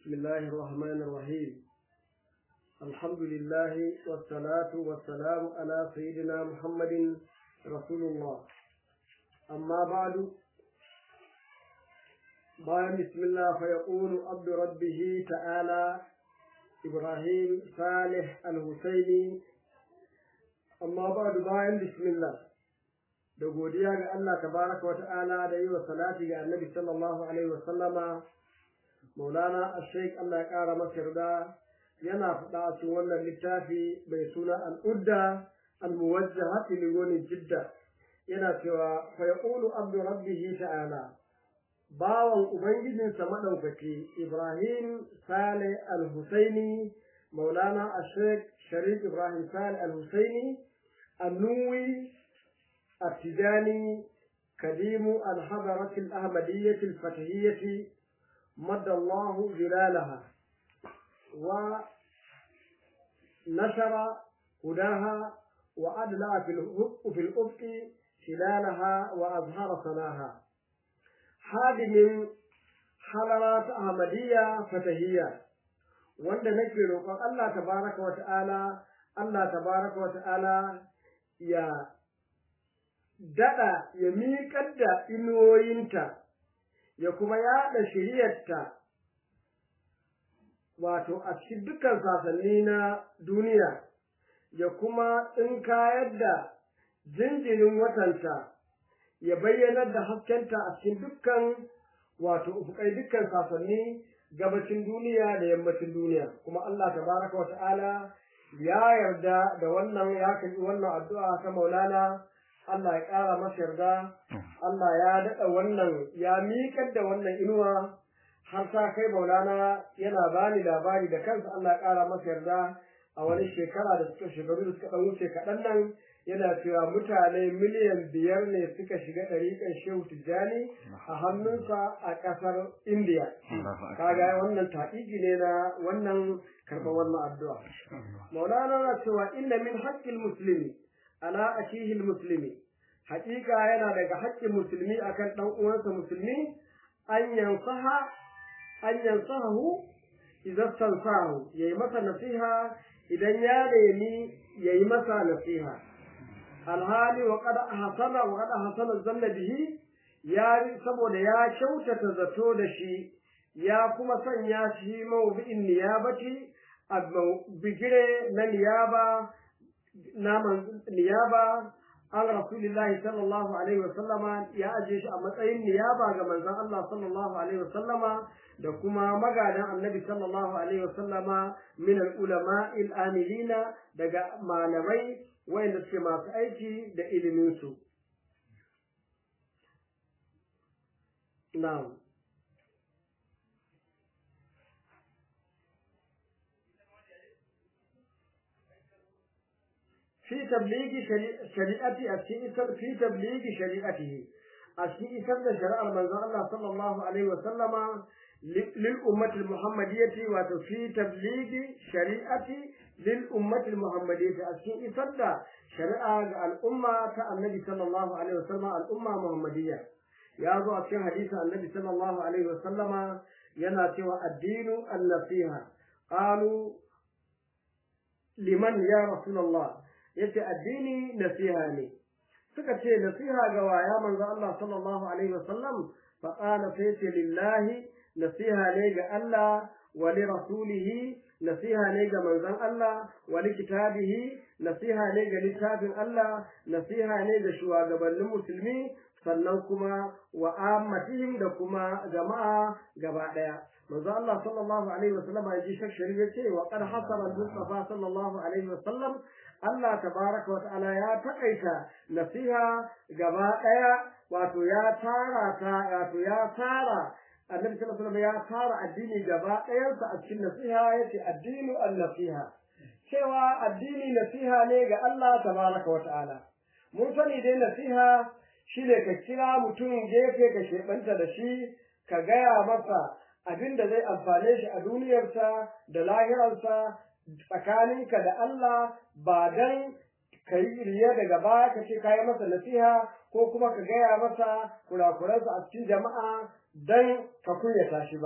بسم الله الرحمن الرحيم الحمد لله والصلاة والسلام على سيدنا محمد رسول الله أما بعد bayan bismillah fa yaqulu abdu rabbihi ta'ala ibrahim salih al-husaini amma ba'du bayan bismillah da godiya ga Allah tabaraka wa ta'ala da yi wa salati ga annabi sallallahu alaihi wa sallama maulana ash-shaykh Allah ya kara masa yarda yana faɗa a cikin wannan littafi mai suna al-udda al-muwajjahati li wani jidda yana cewa fa yaqulu abdu rabbihi ta'ala bawan Ubangijinsa maɗaukaki Ibrahim Sale Al-Husaini, Maulana Ashek Sharif Ibrahim Sale Al-Husaini, Annuwi Attijani, Kadimu Al-Hadaratul Ahmadiyyatul Fatahiyyati, Maddallahu Zilalaha, wa nashara hudaha wa adla fil ufqi hilalaha wa azhara sanaha. hadimin halarat ahmadiyya fatahiyya wanda nake roƙon Allah tabaraka wa ta'ala Allah tabaraka wa ta'ala ya dada ya miƙar da inuwoyinta ya kuma yaɗa shiriyarta wato a cikin dukkan sasanni na duniya ya kuma tsinkayar da jinjirin watanta ya bayyanar da haskenta a cikin dukkan wato ufukai dukkan sasanni gabacin duniya da yammacin duniya kuma Allah tabaraka wata'ala ya yarda da wannan ya kalli wannan addu'a ta Maulana Allah ya ƙara masa yarda Allah ya daɗa wannan ya miƙar da wannan inuwa har sa kai Maulana yana bani labari da kansa Allah ya ƙara masa yarda a wani shekara da suka shekaru da suka ɗan wuce kaɗan nan yana cewa mutane miliyan biyar ne suka shiga ɗariƙar shehu tijjani a hannunsa a ƙasar indiya kaga wannan taƙiƙi ne na wannan karɓar wannan addu'a maulana na cewa inna min haƙƙin musulmi ala akihil musulmi haƙiƙa yana daga haƙƙin musulmi akan ɗan uwansa musulmi an yansaha an yansahu idan sansahu yayi masa nasiha idan ya nemi yayi masa nasiha alhali wa qad ahsana wa qad ahsana zanna bihi ya saboda ya kyautata zato da shi ya kuma sanya shi mawdu'in niyabati a bigire na niyaba na niyaba an rasulillahi sallallahu alaihi wa sallama ya aje shi a matsayin niyaba ga manzon Allah sallallahu alaihi wa sallama da kuma magadan annabi sallallahu alaihi wa sallama min al-ulama al-amilina daga malamai wayanda suke masu aiki da iliminsu. Na'am. في تبليغ شريعتي أشيء في تبليغ شريعته أشيء سبب شرع المنزل الله صلى الله عليه وسلم للأمة المحمدية وفي تبليغ شريعتي للأمة المحمدية أشيء سبب شرع الأمة النبي صلى الله عليه وسلم الأمة محمدية يا ذو أشياء حديث النبي صلى الله عليه وسلم يناتي الدين النصيحة قالوا لمن يا رسول الله yace addini nasiha ne suka ce nasiha ga waya manzo Allah sallallahu alaihi wasallam fa qala sai ce lillahi nasiha ne ga Allah wa li rasulihi nasiha ne ga manzon Allah wa li kitabihi nasiha ne ga littafin Allah nasiha ne ga shugabannin musulmi sannan kuma wa ammatihim da kuma jama'a gaba daya manzo Allah sallallahu alaihi wasallam ya ji shakshari yace wa qad hasara al-mustafa sallallahu alaihi wasallam Allah tabaraka wa ta'ala ya takaita nasiha gaba daya wato ya tara ta wato ya tara annabi sallallahu alaihi wasallam ya tara addini gaba ɗayansa a cikin nasiha yace addinu an-nasiha cewa addini nasiha ne ga Allah tabaraka wa ta'ala mun sani dai nasiha shine ka kira mutum gefe ka shebanta da shi ka gaya masa abin da zai amfane shi a duniyarsa da lahirarsa tsakaninka da Allah ba dan ka yi riya daga baya ka ce ka yi masa nasiha ko kuma ka gaya masa kurakuransa a cikin jama'a dan ka kunyata shi ba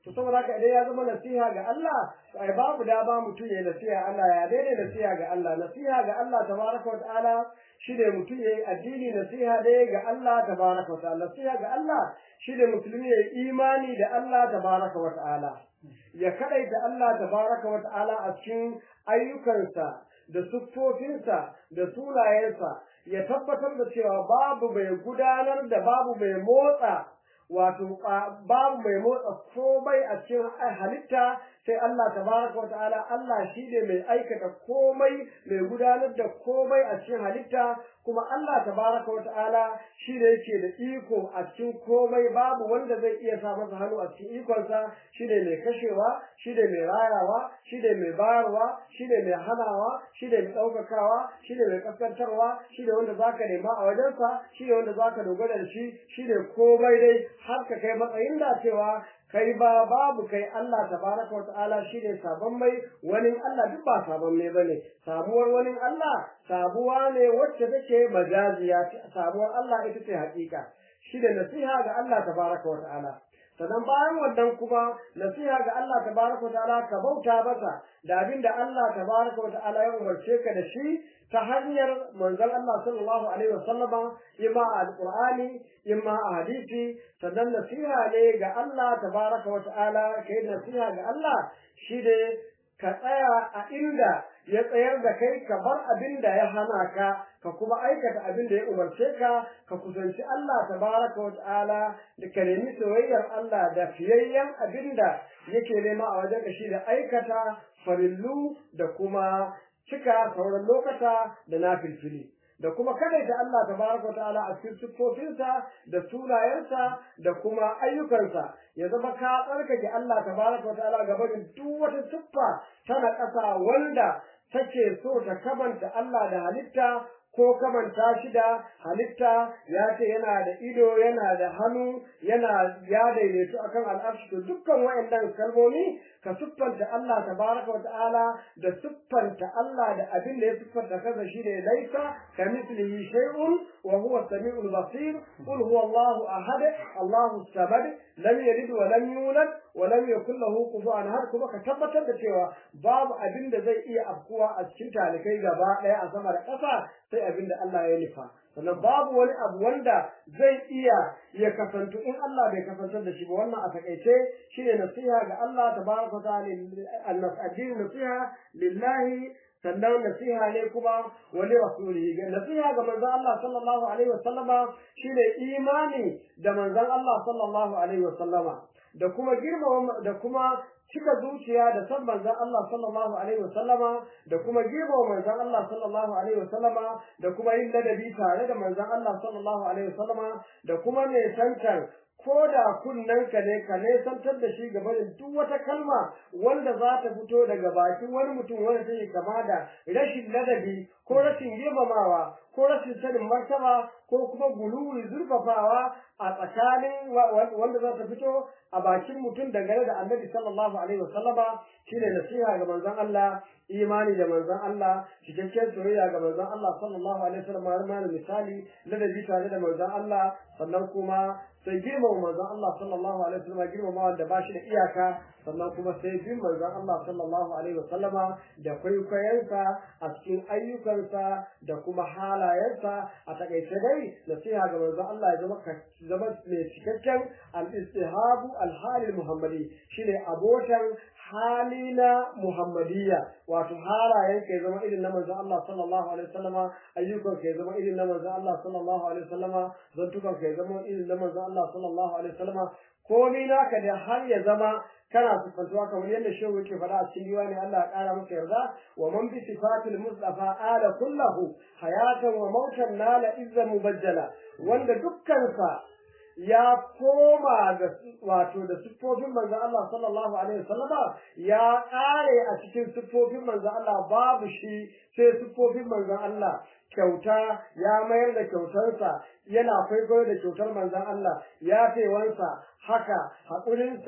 to saboda haka idan ya zama nasiha ga Allah ai babu da ba mutum ya nasiha Allah ya daidai nasiha ga Allah nasiha ga Allah tabaraka wa ta'ala shine mutum yayi addini nasiha dai ga Allah tabaraka wa ta'ala nasiha ga Allah shine musulmi yayi imani da Allah tabaraka wa ta'ala ya kadaita Allah tabaraka wa ta'ala a cikin ayyukansa da siffofinsa da sunayensa ya tabbatar da cewa babu mai gudanar da babu mai motsa wato babu mai motsa komai a cikin halitta sai Allah tabaraka wa ta'ala Allah shi ne mai aikata komai mai gudanar da komai a cikin halitta kuma Allah tabaraka wa ta'ala shi ne yake da iko a cikin komai babu wanda zai iya sa masa hannu a cikin ikonsa shi ne mai kashewa shi ne mai rayawa shi ne mai bayarwa shi ne mai hanawa shi ne mai ɗaukakawa shi ne mai kaskantarwa shi ne wanda zaka nema a wajensa shi ne wanda zaka dogara da shi shi ne komai dai har ka kai matsayin da cewa kai ba babu kai Allah tabaraka wa ta'ala shine sabon mai wani Allah duk ba sabon mai bane sabuwar wani Allah sabuwa ne wacce take majaziya sabuwar Allah ita ce hakika shine nasiha ga Allah tabaraka wa ta'ala sannan bayan wannan kuma nasiha ga Allah tabaraka wa ta'ala ka bauta masa da abinda Allah tabaraka wa ta'ala ya umarce ka da shi ta hanyar manzon Allah sallallahu alaihi wasallama imma a alqur'ani imma a hadisi sannan nasiha ne ga Allah tabaraka wa ta'ala kai nasiha ga Allah shi ne ka tsaya a inda ya tsayar da kai ka bar abin da ya hana ka ka kuma aikata abin da ya umarce ka ka kusanci Allah tabaraka wa ta'ala da ka nemi soyayyar Allah da fiyayyen abin da yake nema a wajen ka shi da aikata farillu da kuma cika sauran lokata da na filfili da kuma kadaita Allah tabaraka wa ta'ala a cikin siffofinsa da sunayensa da kuma ayyukansa ya zama ka tsarkake Allah tabaraka wa ta'ala gaba da duk wata siffa tana ƙasa wanda take so ta kamanta Allah da halitta ko kamanta shi da halitta ya ce yana da ido yana da hannu yana ya daidaitu akan al'arshi to dukkan waɗannan kalmomi ka siffanta Allah tabaraka wa ta'ala da siffanta Allah da abin da ya siffanta kansa shine laisa kamithlihi shay'un wa huwa as-sami'ul basir qul huwa Allahu ahad Allahu samad lam yalid wa lam yulad wa lam yakul lahu kufuwan ahad kuma ka tabbatar da cewa babu abin da zai iya afkuwa a cikin talikai gaba ɗaya a sama da ƙasa sai abin da Allah ya nufa sannan babu wani abu wanda zai iya ya kasantu in Allah bai kasantar da shi ba wannan a takaice shine nasiha ga Allah tabaraka wa ta'ala addinin nasiha lillahi sannan nasiha ne kuma wani rasulihi ga nasiha ga manzon Allah sallallahu alaihi wasallama shine imani da manzon Allah sallallahu alaihi wasallama da kuma girmama da kuma cika zuciya da san manzon Allah sallallahu alaihi wasallama da kuma girmama manzon Allah sallallahu alaihi wasallama da kuma yin ladabi tare da manzon Allah sallallahu alaihi wasallama da kuma ne santar ko da kunnanka ne ka nesantar da shi gaba da duk wata kalma wanda za ta fito daga bakin wani mutum wanda take kama da rashin ladabi ko rashin girmamawa ko rashin sanin martaba ko kuma guluwi zurfafawa a tsakanin wanda za ta fito a bakin mutum dangane da annabi sallallahu alaihi wasallama shine nasiha ga manzon Allah imani da manzon Allah cikakken soyayya ga manzon Allah sallallahu alaihi wasallam har ma misali ladabi tare da manzon Allah sannan kuma sai girmama manzon Allah sallallahu alaihi wasallam girmama wanda ba shi da iyaka sannan kuma sai bin manzon Allah sallallahu alaihi wasallama da kwaikwayensa a cikin ayyukansa da kuma halayensa a takaice dai nasiha ga manzon Allah ya zama zama mai cikakken al-istihabu al-hali muhammadi shine abotan hali na muhammadiyya wato halayen ka zama irin na manzon Allah sallallahu alaihi wasallama ayyukan ka zama irin na manzon Allah sallallahu alaihi wasallama zantukan ka zama irin na manzon Allah sallallahu alaihi wasallama komai naka da har ya zama kana sifantuwa kamar yadda shehu yake faɗa a cikin diwani Allah ya ƙara maka yarda wa man bi sifatil mustafa ala kullahu hayatan wa mautan nala izza mubajjala wanda dukkansa ya koma da wato da siffofin manzo Allah sallallahu alaihi wasallama ya ƙare a cikin siffofin manzo Allah babu shi sai siffofin manzo Allah kyauta ya mayar da kyautarsa yana kwaikwayo da kyautar manzon Allah ya wansa haka haƙurinsa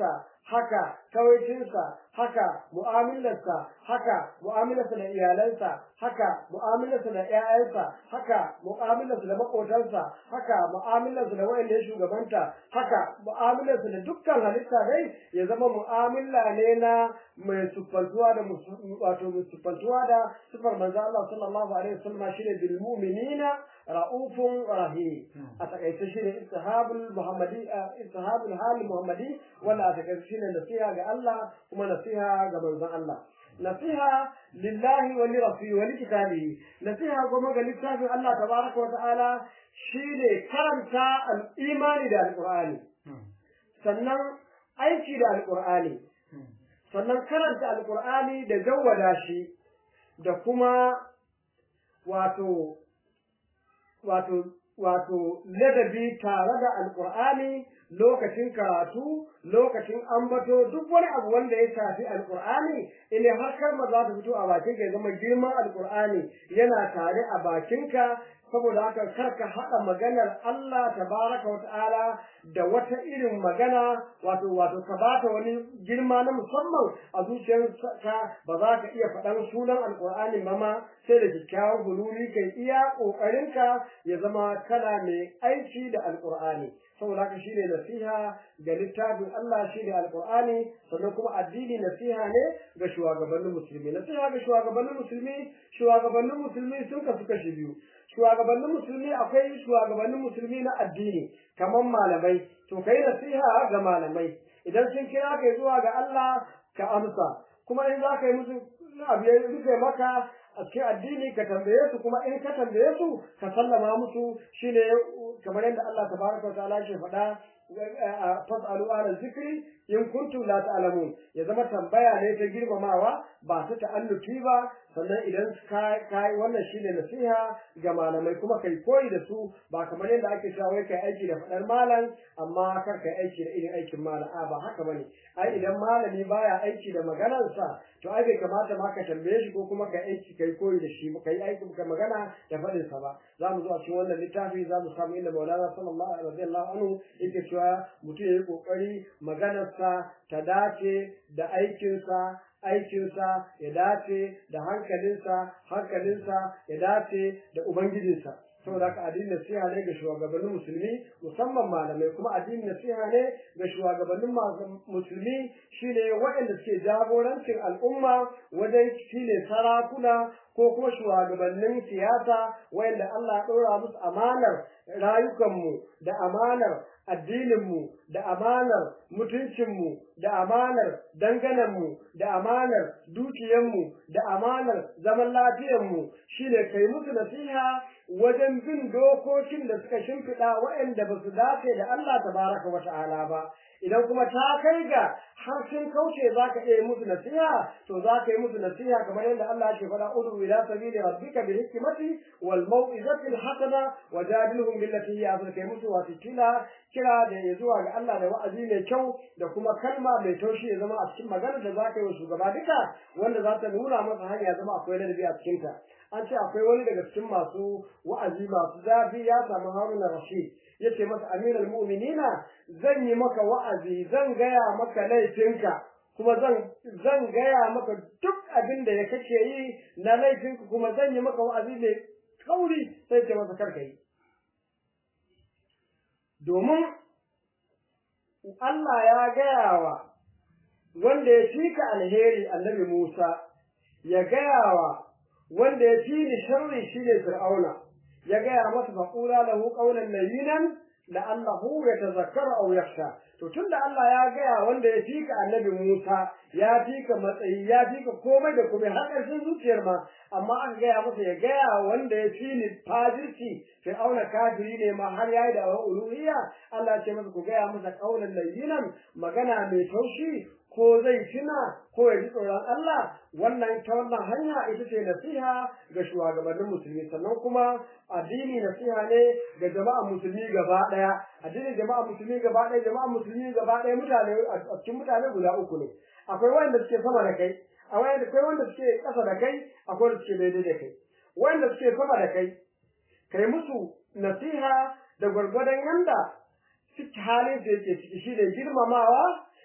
haka kawaicinsa haka mu'amalarsa haka mu'amalarsa da iyalansa haka mu'amalarsa da ƴaƴansa haka mu'amalarsa da maƙotansa haka mu'amalarsa da wayanda ya shugabanta haka mu'amalarsa da dukkan halitta dai ya zama mu'amala ne na mai siffantuwa da wato mai siffantuwa da sifar manzo Allah sallallahu alaihi wasallam shine bil mu'minina ra'ufun rahim a takaice shine istihabul muhammadi istihabul hali muhammadi wanda a takaice shine nasiha ga Allah kuma nasiha ga manzon Allah nasiha lillahi wa li rasuli wa li kitabihi nasiha kuma ga littafin Allah tabaraka wa ta'ala shine karanta al-imani da al-qur'ani sannan aiki da al-qur'ani sannan karanta al-qur'ani da jawwada shi da kuma wato wato wato ladabi tare da alqur'ani lokacin karatu lokacin ambato duk wani abu wanda ya shafi alqur'ani ile har kalma za ta fito a bakin ka zama girman alqur'ani yana tare a bakinka saboda haka karka haɗa maganar Allah tabaraka wa ta'ala da wata irin magana wato wato ka bata wani girma na musamman a zuciyarka ba za ka iya faɗan sunan alƙur'ani ba ma sai da kyakkyawan hululi kai iya ƙoƙarinka ya zama kana mai aiki da alƙur'ani saboda haka shine nasiha ga littafin Allah shine alƙur'ani sannan kuma addini nasiha ne ga shugabannin musulmi nasiha ga shugabannin musulmi shugabannin musulmi sun kasu kashi biyu shugabannin musulmi akwai shugabannin musulmi na addini kamar malamai to kai nasiha ga malamai idan sun kira kai zuwa ga Allah ka amsa kuma in za ka yi musu abu ya rufe maka a cikin addini ka tambaye su kuma in ka tambaye su ka sallama musu shine kamar yadda Allah tabaraka wa ta'ala ke faɗa fas'alu ala zikri in kuntum la ta'lamun ya zama tambaya ne ta girmamawa ba ta ta'alluki ba sannan idan kai wannan shine nasiha ga malamai kuma kai koyi da su ba kamar yadda ake cewa wai kai aiki da fadar malam amma kar kai aiki da irin aikin malam a ba haka bane ai idan malami baya aiki da maganarsa to ai bai kamata ma ka tambaye shi ko kuma kai aiki kai koyi da shi kai aiki ka magana da fadin sa ba za mu zo a cikin wannan littafi za mu samu inda Maulana sallallahu alaihi anhu yake cewa mutum ya yi kokari maganarsa ta dace da aikinsa aikinsa ya dace da hankalinsa hankalinsa ya dace da ubangijinsa saboda haka addinin nasiha ne ga shugabannin musulmi musamman malamai kuma addinin nasiha ne ga shugabannin musulmi shine waɗanda suke jagorancin al'umma wajen shine sarakuna ko kuma shugabannin siyasa wayanda Allah ya ɗora musu amanar rayukanmu da amanar addininmu da amanar mutuncinmu da amanar dangananmu da amanar dukiyanmu da amanar zaman lafiyarmu shine kai musu nasiha wajen bin dokokin da suka shimfiɗa waɗanda ba su dace da Allah tabaraka wa ta'ala ba idan kuma ta kai ga har sun kauce za ka iya musu nasiha to za ka yi musu nasiha kamar yadda Allah ke faɗa udu ila sabili rabbika bi hikmati wal mau'izati al hasana wa jadilhum billati hiya ahsan kai musu wato kila kira da ya zuwa ga Allah da wa'azi mai kyau da kuma kalma mai taushi ya zama a cikin magana da za ka yi wa shugaba duka wanda za ta nuna masa hanya zama akwai ladabi a cikinta an ce akwai wani daga cikin masu wa'azi masu zafi ya samu haruna rashid ya ce masa amiral mu'minina zan yi maka wa'azi zan gaya maka laifinka kuma zan zan gaya maka duk abin da ya kake yi na laifinka kuma zan yi maka wa'azi mai kauri sai ce masa karka yi domin Allah ya gaya wa wanda ya fika alheri annabi Musa ya gaya wa wanda ya fi ni sharri shine Fir'auna ya gaya masa faqula lahu qawlan layyinan la'allahu yatazakkaru aw yakhsha to tunda Allah ya gaya wanda ya fika annabi Musa ya fika matsayi ya fika komai da komai har ƙarshen zuciyar ma amma aka gaya masa ya gaya wanda ya fi ni fajirci Fir'auna kafiri ne ma har yayi da uluhiyya Allah ya ce masa ku gaya masa qawlan layyinan magana mai taushi ko zai tuna ko ya ji tsoron Allah wannan ta wannan hanya ita ce nasiha ga shugabannin musulmi sannan kuma addini nasiha ne ga jama'a musulmi gaba daya addinin jama'a musulmi gaba daya jama'a musulmi gaba daya mutane a cikin mutane guda uku ne akwai wanda suke sama da kai akwai wanda suke ƙasa da kai akwai wanda suke daidai da kai wanda suke sama da kai kai musu nasiha da gwargwadon yanda suke halin da yake ciki shi ne girmamawa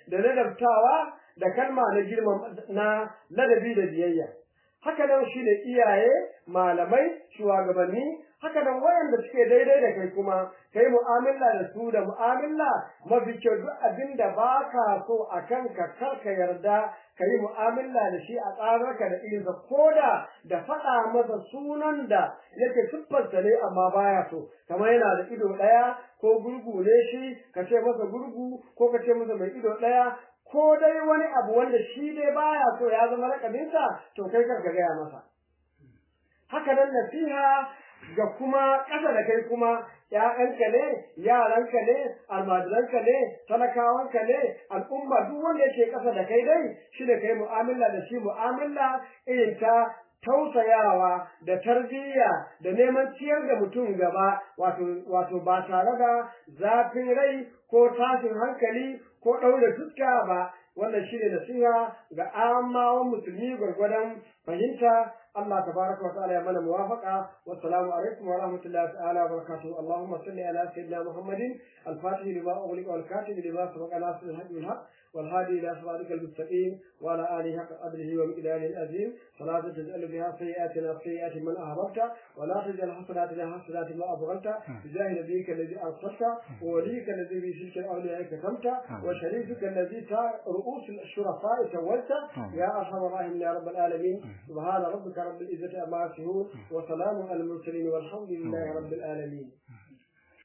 da ladabtawa da kalma na girma na ladabi da biyayya haka nan shi ne iyaye malamai shugabanni haka nan wayanda suke daidai da kai kuma kai mu'amala da su da mu'amala mafi kyau duk abin da ba ka so a kanka kar ka yarda ka yi mu'amala da shi a tsararka da irinsa ko da da faɗa masa sunan da yake siffarsa ne amma baya so kamar yana da ido ɗaya ko gurgu ne shi ka ce masa gurgu ko ka ce masa mai ido ɗaya ko dai wani abu wanda shi dai baya so ya zama rakabinsa to kai kar ka gaya masa haka nan nasiha ga kuma ƙasa da kai kuma ‘ya'yanka ne, yaranka ne, almajiranka ne, talakawanka ne, al'umma duk wanda yake ƙasa da kai dai shi da kai mu'amala da shi mu'amala irin ta tausayawa da tarbiyya da neman ciyar da mutum gaba wato wato ba tare da zafin rai ko tashin hankali ko ɗaure fuska ba wannan shine nasiha ga amawan musulmi gwargwadon fahimta Allah tabaraka wa ta'ala ya mana muwafaqa wassalamu alaikum wa rahmatullahi ta'ala wa barakatuh Allahumma salli ala sayyidina Muhammadin al-fatih lima ughliqa wal katib lima sabaqa nasr al-haqq bil haqq wal hadi ila siratika al-mustaqim wa ala alihi haqqa qadrihi wa miqdarihi al-azim salatu taj'alu biha sayyi'atina sayyi'ati man ahbabta wa la taj'al hasanatina hasanati ma abghanta bijahi nabiyyika alladhi arsalta wa waliyyika alladhi bi shirki awliyaika tamta wa sharifika alladhi ta ru'us al-shurafa tawalta ya arhamar rahimin ya rabbal alamin subhana rabbika رب العزة عما يصفون وسلام على المرسلين والحمد لله رب العالمين